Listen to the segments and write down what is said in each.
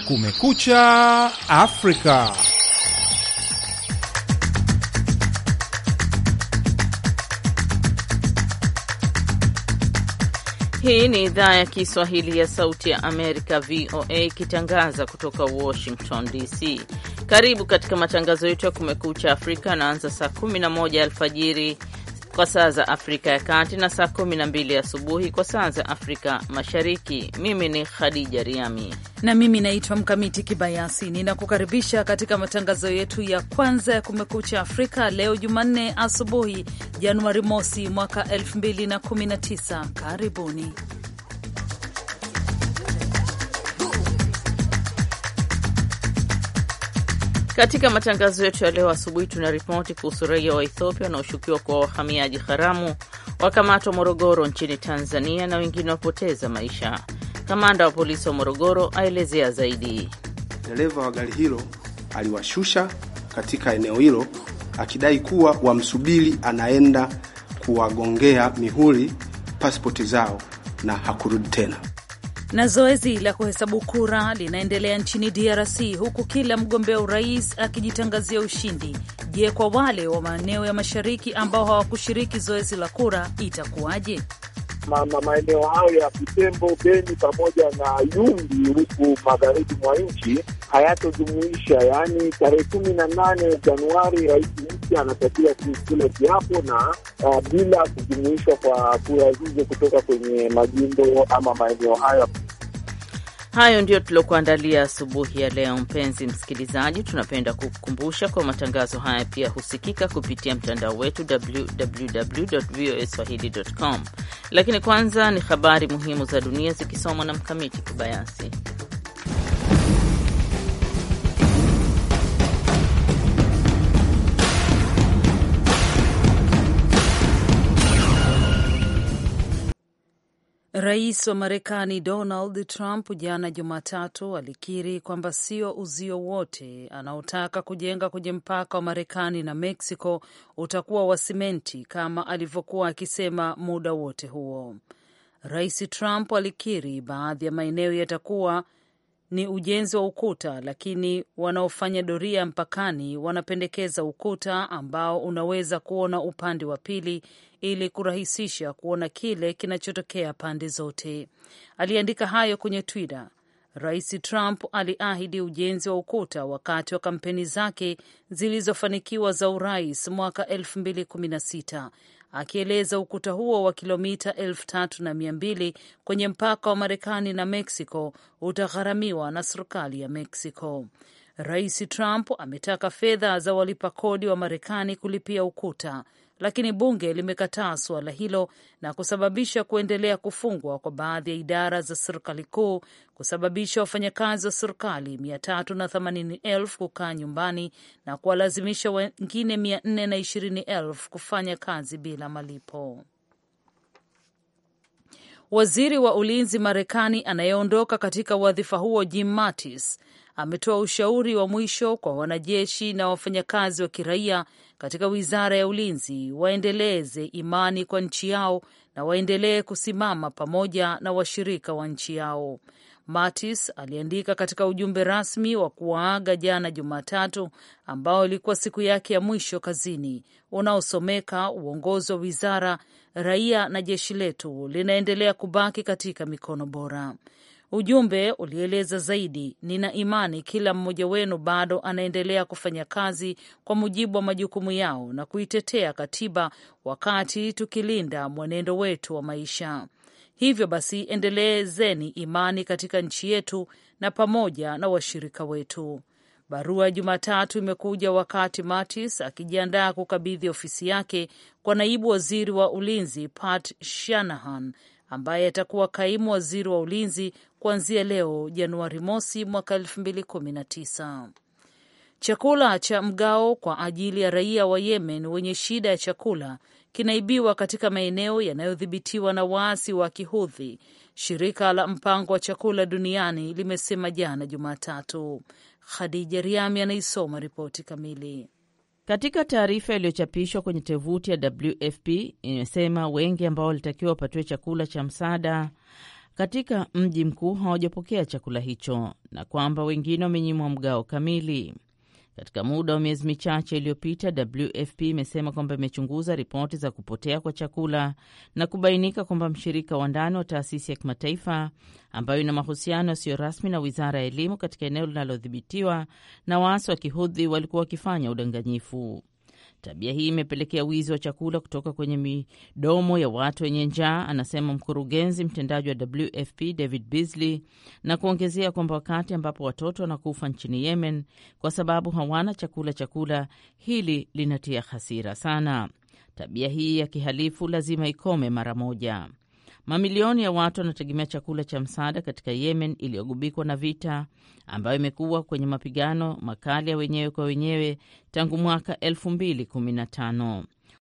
Kumekucha Afrika. Hii ni idhaa ya Kiswahili ya Sauti ya Amerika, VOA, ikitangaza kutoka Washington DC. Karibu katika matangazo yetu ya Kumekucha Afrika anaanza saa 11 alfajiri kwa saa za Afrika ya Kati na saa 12 asubuhi kwa saa za Afrika Mashariki. Mimi ni Khadija Riami na mimi naitwa Mkamiti Kibayasi. Ninakukaribisha katika matangazo yetu ya kwanza ya Kumekucha Afrika leo Jumanne asubuhi, Januari mosi mwaka 2019. Karibuni. Katika matangazo yetu ya leo asubuhi tuna ripoti kuhusu raia wa Ethiopia wanaoshukiwa kuwa wahamiaji haramu wakamatwa Morogoro nchini Tanzania na wengine wapoteza maisha. Kamanda wa polisi wa Morogoro aelezea zaidi. Dereva wa gari hilo aliwashusha katika eneo hilo akidai kuwa wamsubiri anaenda kuwagongea mihuri pasipoti zao na hakurudi tena. Na zoezi la kuhesabu kura linaendelea nchini DRC huku kila mgombea urais akijitangazia ushindi. Je, kwa wale wa maeneo ya mashariki ambao hawakushiriki zoezi la kura itakuwaje? maeneo hayo ya Butembo, Beni pamoja na Yumbi huku magharibi mwa nchi hayatojumuisha. Yaani tarehe kumi na nane Januari rais mpya anatakiwa kula kiapo na uh, bila kujumuishwa kwa kura hizo kutoka kwenye majimbo ama maeneo hayo. Hayo ndiyo tuliokuandalia asubuhi ya leo. Mpenzi msikilizaji, tunapenda kukukumbusha kwa matangazo haya pia husikika kupitia mtandao wetu www voa swahili.com. Lakini kwanza ni habari muhimu za dunia zikisomwa na Mkamiti Kibayasi. Rais wa Marekani Donald Trump jana Jumatatu alikiri kwamba sio uzio wote anaotaka kujenga kwenye mpaka wa Marekani na Mexico utakuwa wa simenti kama alivyokuwa akisema muda wote huo. Rais Trump alikiri baadhi ya maeneo yatakuwa ni ujenzi wa ukuta, lakini wanaofanya doria mpakani wanapendekeza ukuta ambao unaweza kuona upande wa pili ili kurahisisha kuona kile kinachotokea pande zote. Aliandika hayo kwenye Twitter. Rais Trump aliahidi ujenzi wa ukuta wakati wa kampeni zake zilizofanikiwa za urais mwaka 2016 akieleza ukuta huo wa kilomita elfu tatu na mia mbili kwenye mpaka wa Marekani na Mexico utagharamiwa na serikali ya Mexico. Rais Trump ametaka fedha za walipa kodi wa Marekani kulipia ukuta, lakini bunge limekataa suala hilo na kusababisha kuendelea kufungwa kwa baadhi ya idara za serikali kuu, kusababisha wafanyakazi wa serikali mia tatu na themanini elfu kukaa nyumbani na kuwalazimisha wengine mia nne na ishirini elfu kufanya kazi bila malipo. Waziri wa ulinzi Marekani anayeondoka katika wadhifa huo Jim Mattis ametoa ushauri wa mwisho kwa wanajeshi na wafanyakazi wa kiraia katika wizara ya ulinzi waendeleze imani kwa nchi yao na waendelee kusimama pamoja na washirika wa nchi yao. Mattis aliandika katika ujumbe rasmi wa kuwaaga jana Jumatatu, ambao ilikuwa siku yake ya mwisho kazini, unaosomeka uongozi wa wizara, raia na jeshi letu linaendelea kubaki katika mikono bora. Ujumbe ulieleza zaidi, nina imani kila mmoja wenu bado anaendelea kufanya kazi kwa mujibu wa majukumu yao na kuitetea katiba wakati tukilinda mwenendo wetu wa maisha. Hivyo basi, endelezeni imani katika nchi yetu na pamoja na washirika wetu. Barua ya Jumatatu imekuja wakati Mattis akijiandaa kukabidhi ofisi yake kwa naibu waziri wa ulinzi Pat Shanahan ambaye atakuwa kaimu waziri wa ulinzi kuanzia leo Januari mosi mwaka elfu mbili kumi na tisa. Chakula cha mgao kwa ajili ya raia wa Yemen wenye shida ya chakula kinaibiwa katika maeneo yanayodhibitiwa na waasi wa Kihudhi, shirika la mpango wa chakula duniani limesema jana Jumatatu. Khadija Riami anaisoma ripoti kamili. Katika taarifa iliyochapishwa kwenye tovuti ya WFP imesema wengi ambao walitakiwa wapatiwe chakula cha msaada katika mji mkuu hawajapokea chakula hicho na kwamba wengine wamenyimwa mgao kamili. Katika muda wa miezi michache iliyopita, WFP imesema kwamba imechunguza ripoti za kupotea kwa chakula na kubainika kwamba mshirika wa ndani wa taasisi ya kimataifa ambayo ina mahusiano yasiyo rasmi na wizara ya elimu katika eneo linalodhibitiwa na waasi wa kihudhi walikuwa wakifanya udanganyifu. Tabia hii imepelekea wizi wa chakula kutoka kwenye midomo ya watu wenye njaa, anasema mkurugenzi mtendaji wa WFP David Beasley, na kuongezea kwamba wakati ambapo watoto wanakufa nchini Yemen kwa sababu hawana chakula chakula, hili linatia hasira sana. Tabia hii ya kihalifu lazima ikome mara moja. Mamilioni ya watu wanategemea chakula cha msaada katika Yemen iliyogubikwa na vita ambayo imekuwa kwenye mapigano makali ya wenyewe kwa wenyewe tangu mwaka 2015.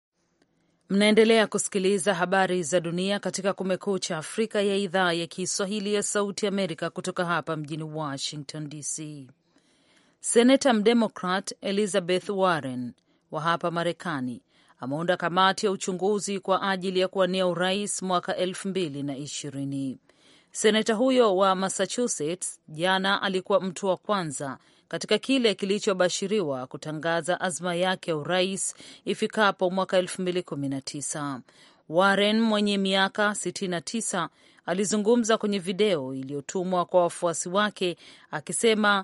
Mnaendelea kusikiliza habari za dunia katika Kumekucha Afrika ya idhaa ya Kiswahili ya Sauti Amerika kutoka hapa mjini Washington DC. Senata mdemokrat Elizabeth Warren wa hapa Marekani ameunda kamati ya uchunguzi kwa ajili ya kuwania urais mwaka elfu mbili na ishirini. Seneta huyo wa Massachusetts jana alikuwa mtu wa kwanza katika kile kilichobashiriwa kutangaza azma yake ya urais ifikapo mwaka elfu mbili kumi na tisa. Warren mwenye miaka 69 alizungumza kwenye video iliyotumwa kwa wafuasi wake akisema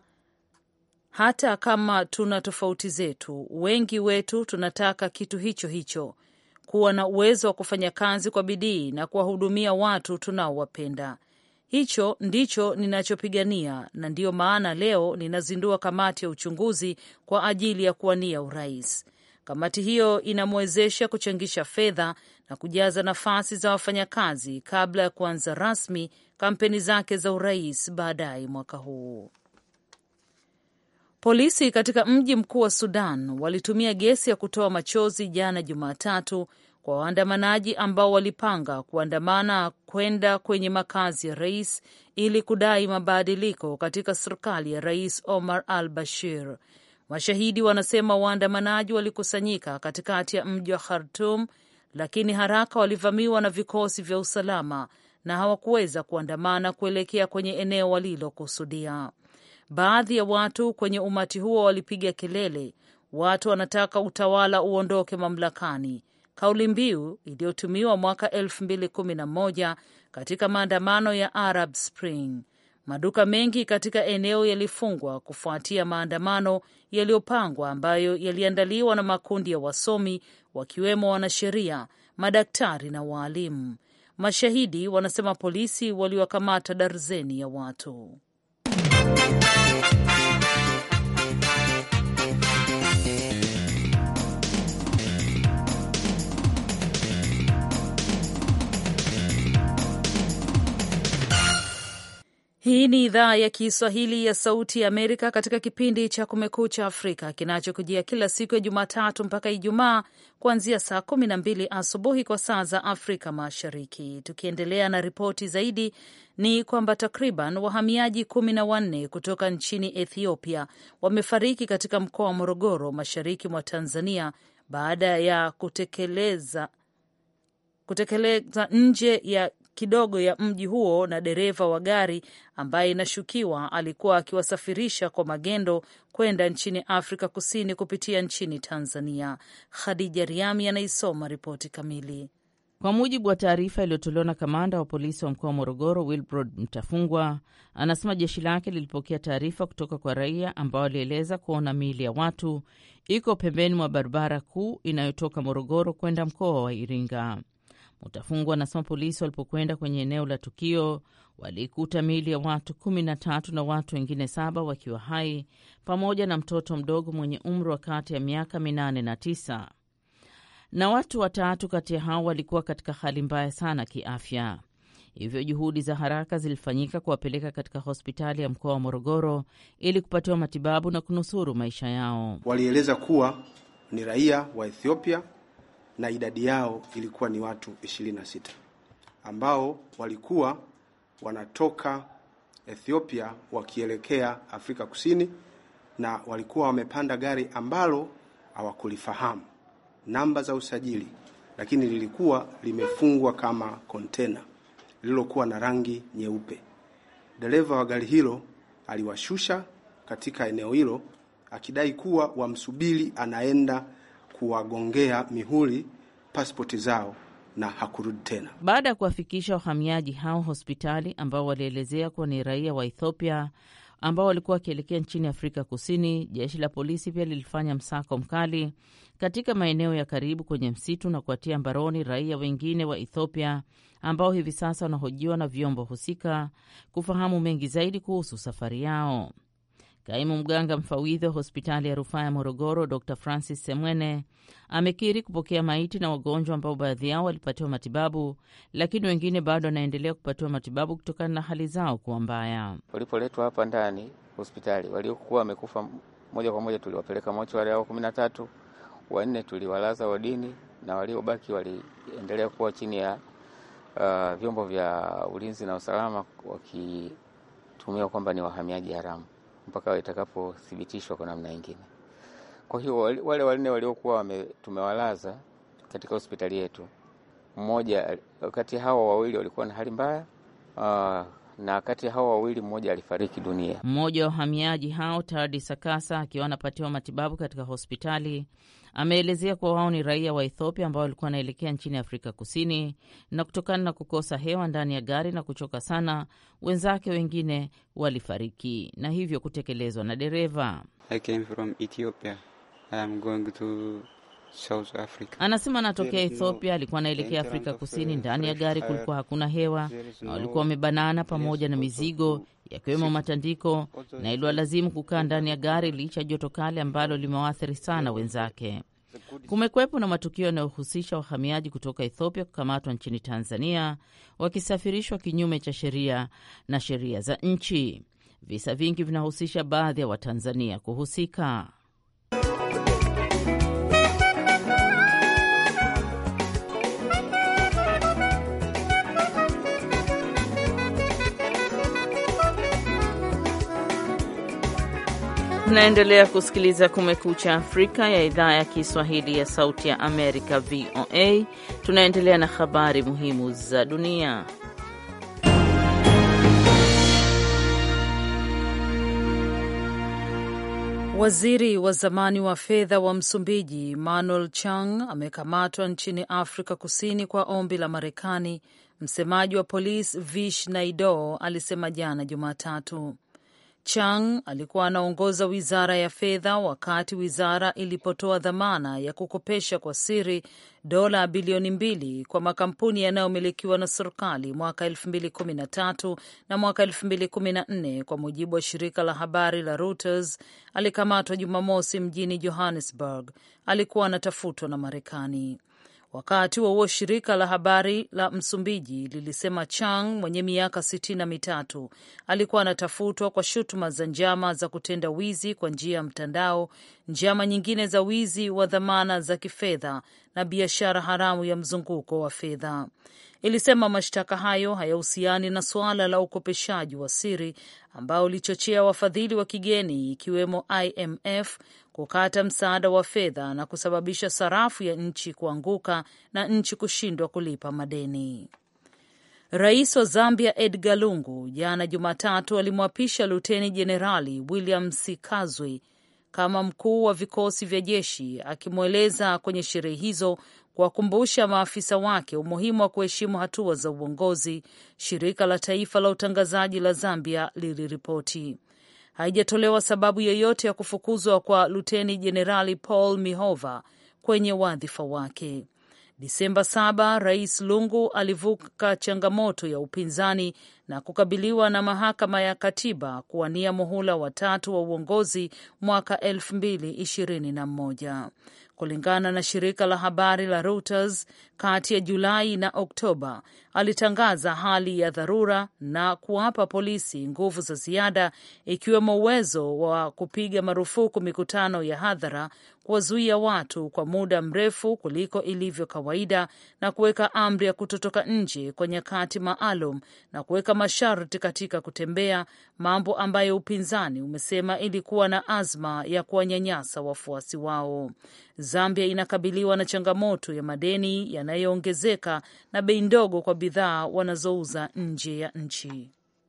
hata kama tuna tofauti zetu, wengi wetu tunataka kitu hicho hicho, kuwa na uwezo wa kufanya kazi kwa bidii na kuwahudumia watu tunaowapenda. Hicho ndicho ninachopigania, na ndiyo maana leo ninazindua kamati ya uchunguzi kwa ajili ya kuwania urais. Kamati hiyo inamwezesha kuchangisha fedha na kujaza nafasi za wafanyakazi kabla ya kuanza rasmi kampeni zake za urais baadaye mwaka huu. Polisi katika mji mkuu wa Sudan walitumia gesi ya kutoa machozi jana Jumatatu kwa waandamanaji ambao walipanga kuandamana kwenda kwenye makazi ya rais ili kudai mabadiliko katika serikali ya Rais Omar al Bashir. Mashahidi wanasema waandamanaji walikusanyika katikati ya mji wa Khartum, lakini haraka walivamiwa na vikosi vya usalama na hawakuweza kuandamana kuelekea kwenye eneo walilokusudia. Baadhi ya watu kwenye umati huo walipiga kelele, watu wanataka utawala uondoke mamlakani, kauli mbiu iliyotumiwa mwaka elfu mbili kumi na moja katika maandamano ya Arab Spring. Maduka mengi katika eneo yalifungwa kufuatia maandamano yaliyopangwa ambayo yaliandaliwa na makundi ya wasomi wakiwemo wanasheria, madaktari na waalimu. Mashahidi wanasema polisi waliwakamata darzeni ya watu. Hii ni idhaa ya Kiswahili ya Sauti ya Amerika katika kipindi cha Kumekucha Afrika kinachokujia kila siku ya Jumatatu mpaka Ijumaa kuanzia saa kumi na mbili asubuhi kwa saa za Afrika Mashariki. Tukiendelea na ripoti zaidi, ni kwamba takriban wahamiaji kumi na wanne kutoka nchini Ethiopia wamefariki katika mkoa wa Morogoro, mashariki mwa Tanzania baada ya kutekeleza kutekeleza nje ya kidogo ya mji huo na dereva wa gari ambaye inashukiwa alikuwa akiwasafirisha kwa magendo kwenda nchini Afrika Kusini kupitia nchini Tanzania. Khadija Riami anaisoma ripoti kamili. Kwa mujibu wa taarifa iliyotolewa na kamanda wa polisi wa mkoa wa Morogoro, Wilbrod Mtafungwa, anasema jeshi lake lilipokea taarifa kutoka kwa raia ambao walieleza kuona miili ya watu iko pembeni mwa barabara kuu inayotoka Morogoro kwenda mkoa wa Iringa. Mutafungwa anasema polisi walipokwenda kwenye eneo la tukio walikuta miili ya watu kumi na tatu na watu wengine saba wakiwa hai pamoja na mtoto mdogo mwenye umri wa kati ya miaka minane na tisa, na watu watatu kati ya hao walikuwa katika hali mbaya sana kiafya. Hivyo juhudi za haraka zilifanyika kuwapeleka katika hospitali ya mkoa wa Morogoro ili kupatiwa matibabu na kunusuru maisha yao. Walieleza kuwa ni raia wa Ethiopia na idadi yao ilikuwa ni watu 26 ambao walikuwa wanatoka Ethiopia wakielekea Afrika Kusini, na walikuwa wamepanda gari ambalo hawakulifahamu namba za usajili, lakini lilikuwa limefungwa kama kontena. lililokuwa na rangi nyeupe. Dereva wa gari hilo aliwashusha katika eneo hilo akidai kuwa wamsubiri anaenda kuwagongea mihuri pasipoti zao na hakurudi tena. Baada ya kuwafikisha wahamiaji hao hospitali ambao walielezea kuwa ni raia wa Ethiopia ambao walikuwa wakielekea nchini Afrika Kusini, jeshi la polisi pia lilifanya msako mkali katika maeneo ya karibu kwenye msitu na kuwatia mbaroni raia wengine wa Ethiopia ambao hivi sasa wanahojiwa na vyombo husika kufahamu mengi zaidi kuhusu safari yao. Kaimu mganga mfawidhi wa hospitali ya rufaa ya Morogoro, Dr Francis Semwene amekiri kupokea maiti na wagonjwa ambao baadhi yao walipatiwa matibabu, lakini wengine bado wanaendelea kupatiwa matibabu kutokana na hali zao kuwa mbaya. Walipoletwa hapa ndani hospitali, waliokuwa wamekufa moja kwa moja tuliwapeleka mochwari hao kumi na tatu, wanne tuliwalaza wodini na waliobaki waliendelea kuwa chini ya uh, vyombo vya ulinzi na usalama wakitumiwa kwamba ni wahamiaji haramu mpaka itakapothibitishwa kwa namna nyingine. Kwa hiyo wale wanne waliokuwa tumewalaza katika hospitali yetu, mmoja kati hao wawili walikuwa na hali mbaya uh, na kati hao wawili mmoja alifariki dunia. Mmoja wa wahamiaji hao Tardi Sakasa akiwa anapatiwa matibabu katika hospitali ameelezea kuwa wao ni raia wa Ethiopia ambao walikuwa wanaelekea nchini Afrika Kusini, na kutokana na kukosa hewa ndani ya gari na kuchoka sana, wenzake wengine walifariki na hivyo kutekelezwa na dereva. Anasema anatokea Ethiopia, alikuwa anaelekea Afrika Kusini. Ndani ya gari kulikuwa hakuna hewa na walikuwa wamebanana pamoja na mizigo yakiwemo matandiko, na iliwalazimu kukaa ndani ya gari licha ya joto kali ambalo limewaathiri sana wenzake. Kumekwepo na matukio yanayohusisha wahamiaji kutoka Ethiopia kukamatwa nchini Tanzania wakisafirishwa kinyume cha sheria na sheria za nchi. Visa vingi vinahusisha baadhi ya Watanzania kuhusika. Tunaendelea kusikiliza Kumekucha Afrika ya idhaa ya Kiswahili ya Sauti ya Amerika, VOA. Tunaendelea na habari muhimu za dunia. Waziri wa zamani wa fedha wa Msumbiji Manuel Chang amekamatwa nchini Afrika Kusini kwa ombi la Marekani. Msemaji wa polisi Vish Naido alisema jana Jumatatu. Chang alikuwa anaongoza wizara ya fedha wakati wizara ilipotoa dhamana ya kukopesha kwa siri dola bilioni mbili kwa makampuni yanayomilikiwa na serikali mwaka 2013 na mwaka 2014, kwa mujibu wa shirika la habari la Reuters. Alikamatwa Jumamosi mjini Johannesburg. Alikuwa anatafutwa na Marekani. Wakati wa huo shirika la habari la Msumbiji lilisema Chang mwenye miaka sitini na mitatu alikuwa anatafutwa kwa shutuma za njama za kutenda wizi kwa njia ya mtandao, njama nyingine za wizi wa dhamana za kifedha na biashara haramu ya mzunguko wa fedha. Ilisema mashtaka hayo hayahusiani na suala la ukopeshaji wa siri ambao ulichochea wafadhili wa kigeni ikiwemo IMF kukata msaada wa fedha na kusababisha sarafu ya nchi kuanguka na nchi kushindwa kulipa madeni. Rais wa Zambia Edgar Lungu jana Jumatatu alimwapisha Luteni Jenerali William Sikazwe kama mkuu wa vikosi vya jeshi, akimweleza kwenye sherehe hizo kuwakumbusha maafisa wake umuhimu wa kuheshimu hatua za uongozi. Shirika la taifa la utangazaji la Zambia liliripoti haijatolewa sababu yoyote ya kufukuzwa kwa luteni jenerali Paul Mihova kwenye wadhifa wake. Disemba saba, Rais Lungu alivuka changamoto ya upinzani na kukabiliwa na mahakama ya katiba kuwania muhula watatu wa uongozi mwaka elfu mbili ishirini na mmoja. Kulingana na shirika la habari la Reuters, kati ya Julai na Oktoba alitangaza hali ya dharura na kuwapa polisi nguvu za ziada, ikiwemo uwezo wa kupiga marufuku mikutano ya hadhara, kuwazuia watu kwa muda mrefu kuliko ilivyo kawaida, na kuweka amri ya kutotoka nje kwa nyakati maalum na kuweka masharti katika kutembea, mambo ambayo upinzani umesema ilikuwa na azma ya kuwanyanyasa wafuasi wao. Zambia inakabiliwa na changamoto ya madeni yanayoongezeka na bei ndogo kwa bidhaa wanazouza nje ya nchi.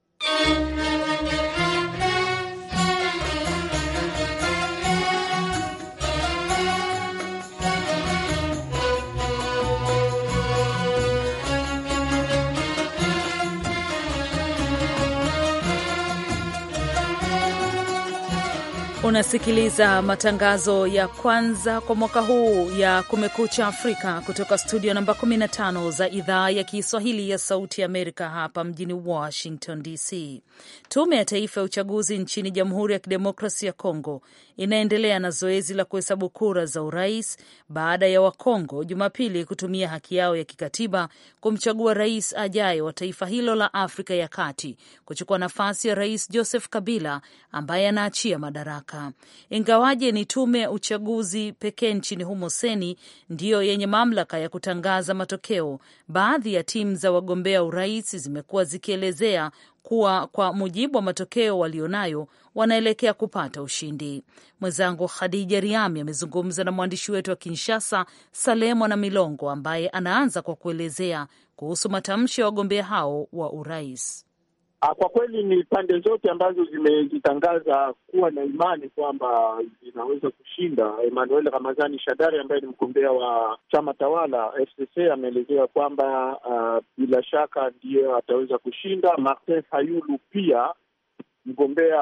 Unasikiliza matangazo ya kwanza kwa mwaka huu ya Kumekucha Afrika kutoka studio namba 15 za idhaa ya Kiswahili ya Sauti ya Amerika hapa mjini Washington DC. Tume ya Taifa ya Uchaguzi nchini Jamhuri ya Kidemokrasi ya Kongo inaendelea na zoezi la kuhesabu kura za urais baada ya Wakongo Jumapili kutumia haki yao ya kikatiba kumchagua rais ajaye wa taifa hilo la Afrika ya Kati kuchukua nafasi ya Rais Joseph Kabila ambaye anaachia madaraka. Ingawaje ni tume ya uchaguzi pekee nchini humo seni ndiyo yenye mamlaka ya kutangaza matokeo, baadhi ya timu za wagombea urais zimekuwa zikielezea kuwa kwa mujibu wa matokeo walionayo wanaelekea kupata ushindi. Mwenzangu Khadija Riami amezungumza na mwandishi wetu wa Kinshasa, Salemo na Milongo, ambaye anaanza kwa kuelezea kuhusu matamshi ya wagombea hao wa urais. Kwa kweli ni pande zote ambazo zimejitangaza kuwa na imani kwamba zinaweza kushinda. Emmanuel Ramazani Shadari ambaye ni mgombea wa chama tawala FCC ameelezea kwamba uh, bila shaka ndiyo ataweza kushinda. Martin Fayulu pia mgombea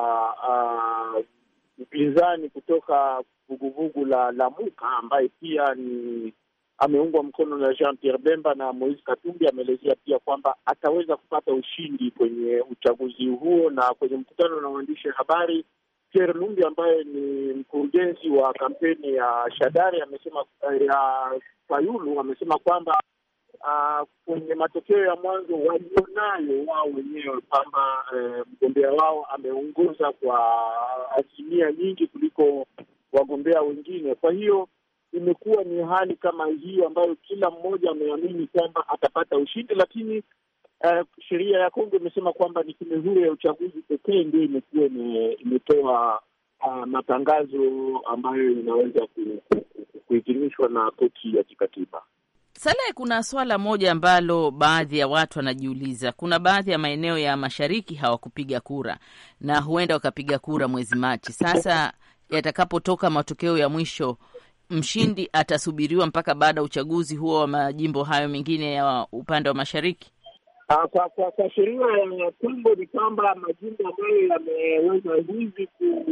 wa upinzani uh, kutoka vuguvugu la Lamuka ambaye pia ni ameungwa mkono na Jean Pierre Bemba na Moise Katumbi ameelezea pia kwamba ataweza kupata ushindi kwenye uchaguzi huo. Na kwenye mkutano na waandishi habari, Pierre Lumbi ambaye ni mkurugenzi wa kampeni ya Shadari amesema ya Fayulu amesema kwamba uh, kwenye matokeo ya mwanzo walionayo wao wenyewe kwamba uh, mgombea wao ameongoza kwa asilimia nyingi kuliko wagombea wengine, kwa hiyo imekuwa ni hali kama hiyo ambayo kila mmoja ameamini kwamba atapata ushindi, lakini uh, sheria ya Kongo imesema kwamba ni tume huru ya uchaguzi pekee ndio imekuwa imetoa uh, matangazo ambayo inaweza kuhitimishwa na koti ya kikatiba. Salehe, kuna swala moja ambalo baadhi ya watu wanajiuliza. Kuna baadhi ya maeneo ya mashariki hawakupiga kura na huenda wakapiga kura mwezi Machi. Sasa yatakapotoka matokeo ya mwisho mshindi atasubiriwa mpaka baada ya uchaguzi huo wa majimbo hayo mengine ya upande wa mashariki. Uh, kwa kwa, kwa sheria ya Kongo ni kwamba majimbo ambayo yameweza hivi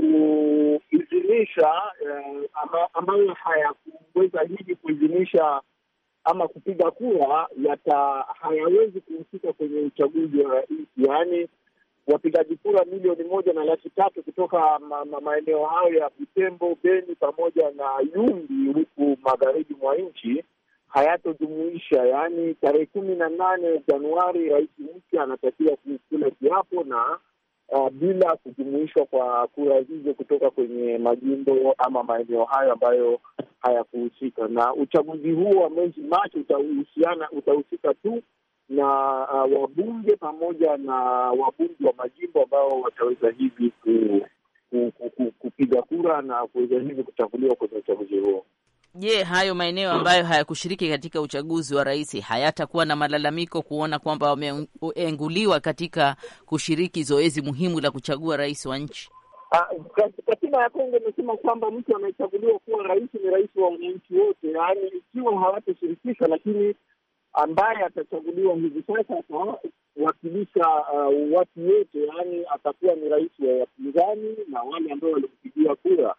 kuidhinisha uh, ambayo hayakuweza hivi kuidhinisha ama kupiga kura yata hayawezi kuhusika kwenye uchaguzi wa rais, yaani wapigaji kura milioni moja na laki tatu kutoka ma, ma, maeneo hayo ya Butembo, Beni pamoja na Yumbi huku magharibi mwa nchi hayatojumuisha. Yaani tarehe kumi na nane Januari rais mpya anatakiwa kula kiapo na uh, bila kujumuishwa kwa kura hizo kutoka kwenye majimbo ama maeneo hayo ambayo hayakuhusika. Na uchaguzi huo wa mwezi Machi utahusiana utahusika tu na uh, wabunge pamoja na wabunge wa majimbo ambao wataweza hivi ku, ku, ku, ku, kupiga kura na kuweza hivi kuchaguliwa kwenye uchaguzi huo. Je, hayo maeneo ambayo hayakushiriki katika uchaguzi wa rais hayatakuwa na malalamiko kuona kwamba wameenguliwa katika kushiriki zoezi muhimu la kuchagua rais wa nchi? Katiba ya Kongo imesema kwamba mtu anayechaguliwa kuwa rais ni rais wa wananchi wote, yaani ikiwa hawatashirikishwa, lakini ambaye atachaguliwa hivi sasa atawakilisha uh, watu wote, yaani atakuwa ni rais wa wapinzani na wale ambao walimpigia kura.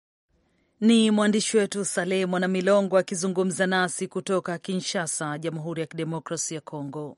Ni mwandishi wetu Saleh Mwana Milongo akizungumza nasi kutoka Kinshasa, Jamhuri ya Kidemokrasia ya Kongo.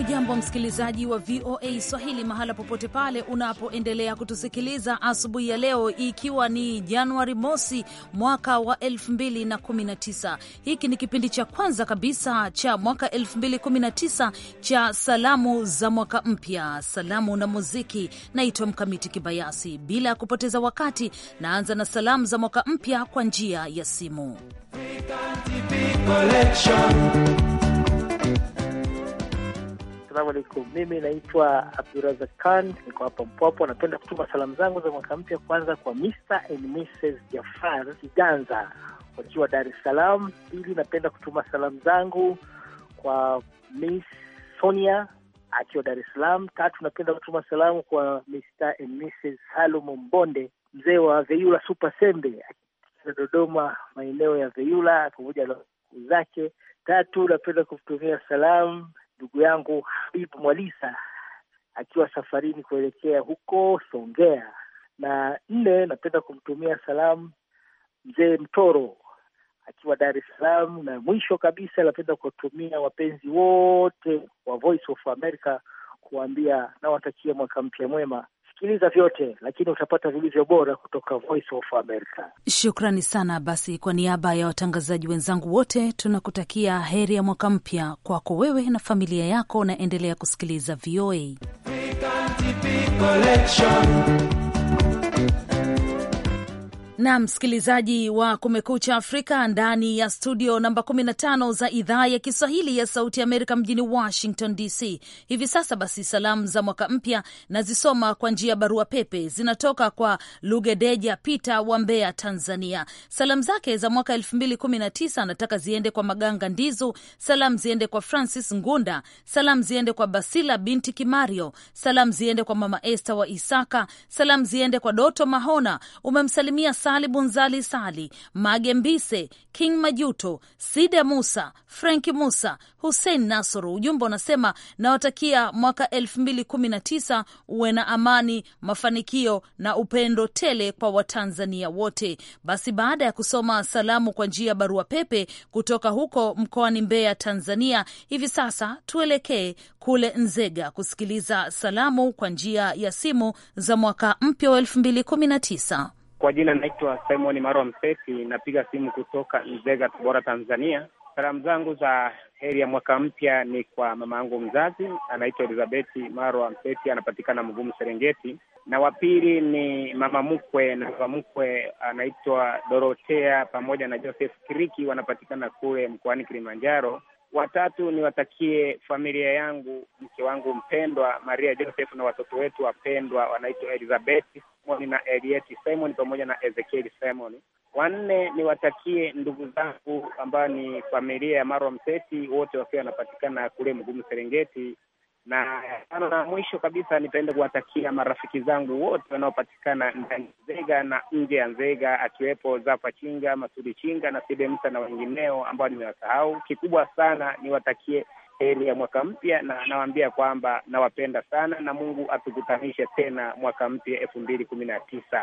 Hujambo msikilizaji wa VOA Swahili mahala popote pale unapoendelea kutusikiliza asubuhi ya leo, ikiwa ni Januari mosi mwaka wa 2019. Hiki ni kipindi cha kwanza kabisa cha mwaka 2019 cha salamu za mwaka mpya, salamu na muziki. Naitwa Mkamiti Kibayasi. Bila ya kupoteza wakati, naanza na salamu za mwaka mpya kwa njia ya simu. Assalamu alaikum, mimi naitwa Abdurazak Khan, niko hapa Mpwapo. Napenda kutuma salamu zangu za mwaka mpya kwanza kwa Mr and Mrs Jafar Kiganza wakiwa Dar es Salaam. Pili, napenda kutuma salamu zangu kwa Miss Sonia akiwa Dar es Salaam. Tatu, napenda kutuma salamu kwa Mr and Mrs Salum Mbonde, mzee wa Veyula Super Sembe akiwa Dodoma, maeneo ya Veyula pamoja na ndugu zake. Tatu, napenda kumtumia salamu ndugu yangu Habibu Mwalisa akiwa safarini kuelekea huko Songea. Na nne, napenda kumtumia salamu mzee Mtoro akiwa Dar es Salaam. Na mwisho kabisa, napenda kuwatumia wapenzi wote wa Voice of America kuwaambia nawatakia mwaka mpya mwema. Sikiliza vyote, lakini utapata vilivyo bora kutoka Voice of America. Shukrani sana. Basi, kwa niaba ya watangazaji wenzangu wote tunakutakia heri ya mwaka mpya kwako wewe na familia yako, naendelea kusikiliza VOA. na msikilizaji wa Kumekucha Afrika ndani ya studio namba 15 za idhaa ya Kiswahili ya Sauti ya Amerika mjini Washington DC. Hivi sasa basi, salamu za mwaka mpya nazisoma kwa njia ya barua pepe, zinatoka kwa Lugedeja Peter wa Mbeya, Tanzania. Salamu zake za mwaka 2019 anataka ziende kwa Maganga Ndizu, salamu ziende kwa Francis Ngunda, salamu ziende kwa Basila binti Kimario, salamu ziende kwa Mama Esther wa Isaka, salamu ziende kwa Doto Mahona. Umemsalimia Sali Bunzali Sali Mage Mbise, King Majuto, Sida Musa, Franki Musa, Hussein Nasoro. Ujumbe unasema nawatakia mwaka elfu mbili kumi na tisa uwe na amani, mafanikio na upendo tele kwa Watanzania wote. Basi baada ya kusoma salamu kwa njia ya barua pepe kutoka huko mkoani Mbeya, Tanzania, hivi sasa tuelekee kule Nzega kusikiliza salamu kwa njia ya simu za mwaka mpya wa elfu mbili kumi na tisa. Kwa jina naitwa Simon Marwa Mseti, napiga simu kutoka Nzega, Tabora, Tanzania. Salamu zangu za heri ya mwaka mpya ni kwa mama yangu mzazi anaitwa Elizabeth Marwa Mseti, anapatikana Mgumu, Serengeti, na wa pili ni mama mkwe na baba mkwe anaitwa Dorotea pamoja na Joseph Kiriki, wanapatikana kule mkoani Kilimanjaro. Watatu niwatakie familia yangu, mke wangu mpendwa Maria Joseph na watoto wetu wapendwa wanaitwa Elizabeth Simon na Elieti Simon pamoja na Ezekiel Simon. Wanne niwatakie ndugu zangu ambao ni familia ya Marwa Mseti, wote wakiwa wanapatikana kule Mgumu Serengeti, na tano na mwisho kabisa nipende kuwatakia marafiki zangu wote wanaopatikana ndani ya Nzega na nje ya Nzega, akiwepo Zafa Chinga, Masudi Chinga na Side Msa na wengineo ambao nimewasahau. Kikubwa sana niwatakie heri ya mwaka mpya, na nawaambia kwamba nawapenda sana na Mungu atukutanishe tena mwaka mpya elfu mbili kumi na tisa.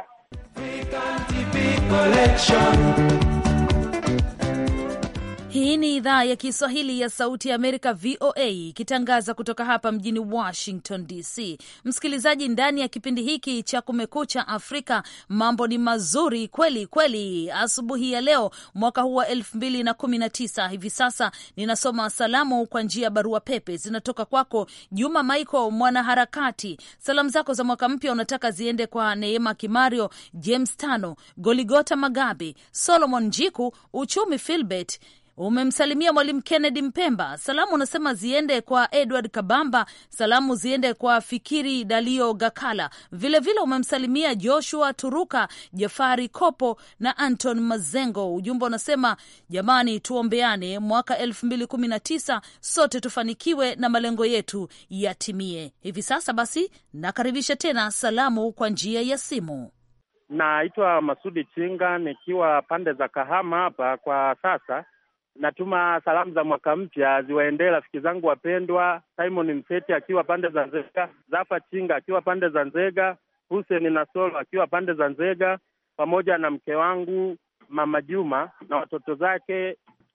Hii ni idhaa ya Kiswahili ya Sauti ya Amerika, VOA, ikitangaza kutoka hapa mjini Washington DC. Msikilizaji, ndani ya kipindi hiki cha Kumekucha Afrika, mambo ni mazuri kweli kweli. Asubuhi ya leo, mwaka huu wa elfu mbili na kumi na tisa, hivi sasa ninasoma salamu kwa njia ya barua pepe. Zinatoka kwako Juma Michael, mwanaharakati. Salamu zako za mwaka mpya unataka ziende kwa Neema Kimario, James Tano, Goligota Magabe, Solomon Njiku, Uchumi Filbert Umemsalimia Mwalimu Kennedy Mpemba. Salamu unasema ziende kwa Edward Kabamba, salamu ziende kwa Fikiri Dalio Gakala, vilevile umemsalimia Joshua Turuka, Jafari Kopo na Anton Mazengo. Ujumbe unasema jamani, tuombeane mwaka elfu mbili kumi na tisa sote tufanikiwe na malengo yetu yatimie. Hivi sasa basi, nakaribisha tena salamu kwa njia ya simu. Naitwa Masudi Chinga nikiwa pande za Kahama hapa kwa sasa natuma salamu za mwaka mpya ziwaendee rafiki zangu wapendwa, Simon Mseti akiwa pande za Nzega, Zafa Chinga akiwa pande za Nzega, Hussein Nasolo akiwa pande za Nzega, pamoja na mke wangu Mama Juma na watoto zake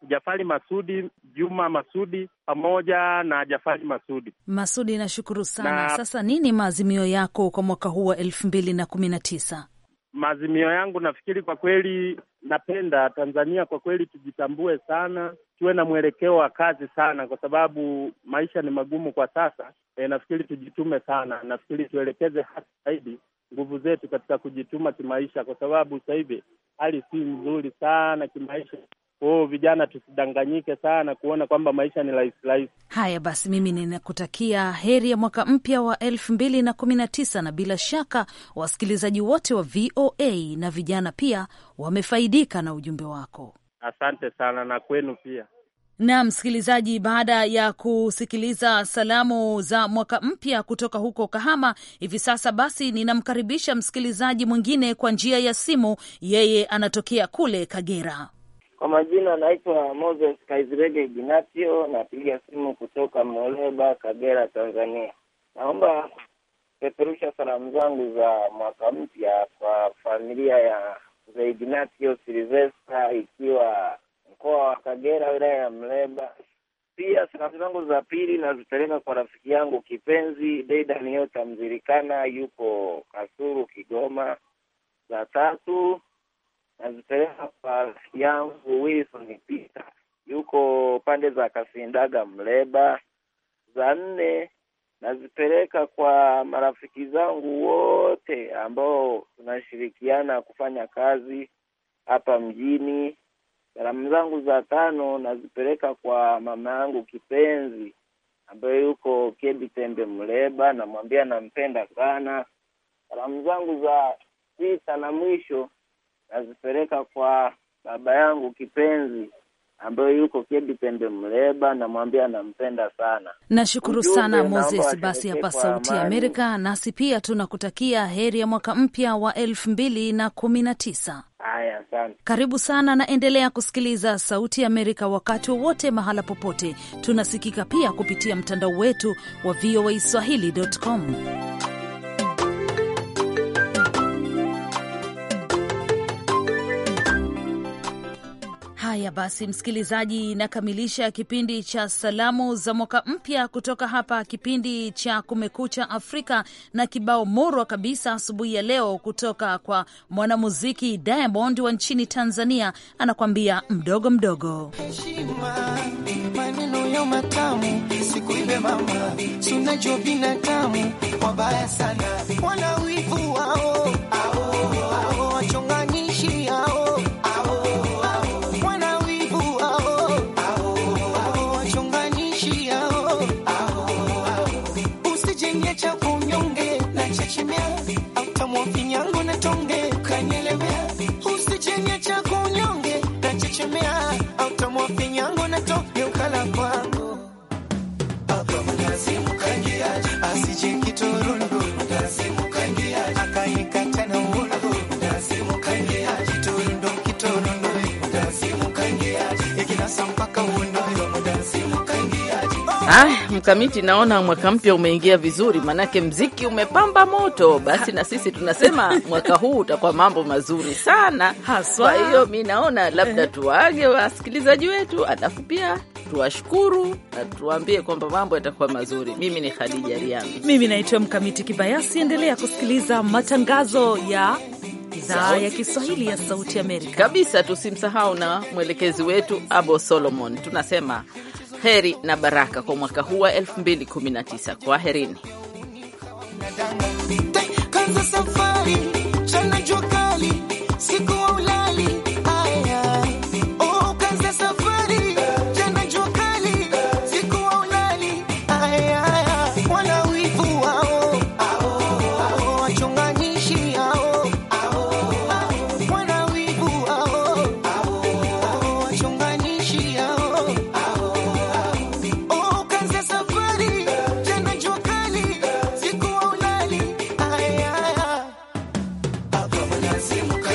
Jafari Masudi, Juma Masudi pamoja na Jafari Masudi. Masudi, nashukuru sana Na- Sasa nini maazimio yako kwa mwaka huu wa elfu mbili na kumi na tisa? Maazimio yangu nafikiri, kwa kweli, napenda Tanzania kwa kweli tujitambue sana, tuwe na mwelekeo wa kazi sana, kwa sababu maisha ni magumu kwa sasa. E, nafikiri tujitume sana, nafikiri tuelekeze hasa zaidi nguvu zetu katika kujituma kimaisha, kwa sababu sasa hivi hali si nzuri sana kimaisha. Kwa hiyo vijana tusidanganyike sana kuona kwamba maisha ni rahisi rahisi. Haya basi, mimi ninakutakia heri ya mwaka mpya wa elfu mbili na kumi na tisa na bila shaka wasikilizaji wote wa VOA na vijana pia wamefaidika na ujumbe wako. Asante sana na kwenu pia. Na msikilizaji, baada ya kusikiliza salamu za mwaka mpya kutoka huko Kahama, hivi sasa basi ninamkaribisha msikilizaji mwingine kwa njia ya simu. Yeye anatokea kule Kagera. Kwa majina naitwa Moses Kaizirege Ignatio, napiga simu kutoka Muleba, Kagera, Tanzania. Naomba kupeperusha salamu zangu za mwaka mpya kwa familia ya mzee Ignatio Silvesta ikiwa mkoa wa Kagera, wilaya ya Mleba. Pia salamu zangu za pili nazipeleka kwa rafiki yangu kipenzi Deidan Yota Mzirikana, yupo Kasuru, Kigoma. Za tatu nazipeleka kwa rafiki yangu Wilson Peter yuko pande za Kasindaga Mleba. Za nne nazipeleka kwa marafiki zangu wote ambao tunashirikiana kufanya kazi hapa mjini. Salamu zangu za tano nazipeleka kwa mama yangu kipenzi ambaye yuko Kebi Tembe Mleba, namwambia nampenda sana. Salamu zangu za sita na mwisho nazipeleka kwa baba yangu kipenzi ambaye yuko Kebi Pembe Mleba, namwambia nampenda sana. Nashukuru Ujumbe, sana naomba Moses. Basi washerekee hapa kwa Sauti ya amani. Amerika, nasi pia tunakutakia heri ya mwaka mpya wa elfu mbili na kumi na tisa. Haya, asante. Karibu sana na endelea kusikiliza Sauti ya Amerika wakati wowote, mahala popote. Tunasikika pia kupitia mtandao wetu wa VOA Swahili.com. Haya basi, msikilizaji, nakamilisha kipindi cha salamu za mwaka mpya kutoka hapa kipindi cha Kumekucha Afrika na kibao murwa kabisa asubuhi ya leo kutoka kwa mwanamuziki Diamond wa nchini Tanzania, anakwambia mdogo mdogo. heshima, maneno ya matamu, sikuibe mama, sunajua binadamu wabaya sana, wana wivu wao, ao, ao, wachonganishi hao, ao, ao, wana wivu wao, ao, ao, wachonganishi hao, ao, ao, usijenge cha kunyonge na chechemea, autamwa finyango na tonge kanyelemea, usijenge cha kunyonge na chechemea, autamwa finyango na tonge ukala kwangu asije kiturundu akaikata na uundu kiturundu kiturundu ikinasa mpaka uundu Ah, mkamiti, naona mwaka mpya umeingia vizuri, manake mziki umepamba moto. Basi na sisi tunasema mwaka huu utakuwa mambo mazuri sana Haswa. Kwa hiyo mi naona labda tuwaage wasikilizaji wetu, alafu pia tuwashukuru na tuwaambie kwamba mambo yatakuwa mazuri. Mimi ni Khadija Riami. Mimi naitwa Mkamiti Kibayasi. Endelea kusikiliza matangazo ya idhaa ya Kiswahili ya Sauti Amerika. kabisa. Tusimsahau na mwelekezi wetu Abo Solomon. Tunasema heri na baraka kwa mwaka huu wa 2019. Kwaherini. kanza safari chana jua kali siku wa ulali aya oh kanza safari chana jua kali siku wa ulali aya wana wivu wao ao ao wachonganishi hao ao ao wana wivu wao ao ao wachonganishi hao ao ao oh kanza safari chana jua kali siku wa ulali aya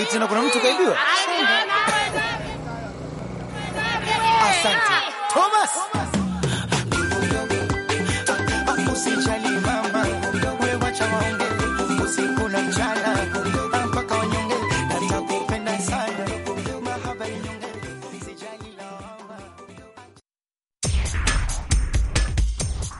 tena kuna mtu kaibiwa. Asante Thomas.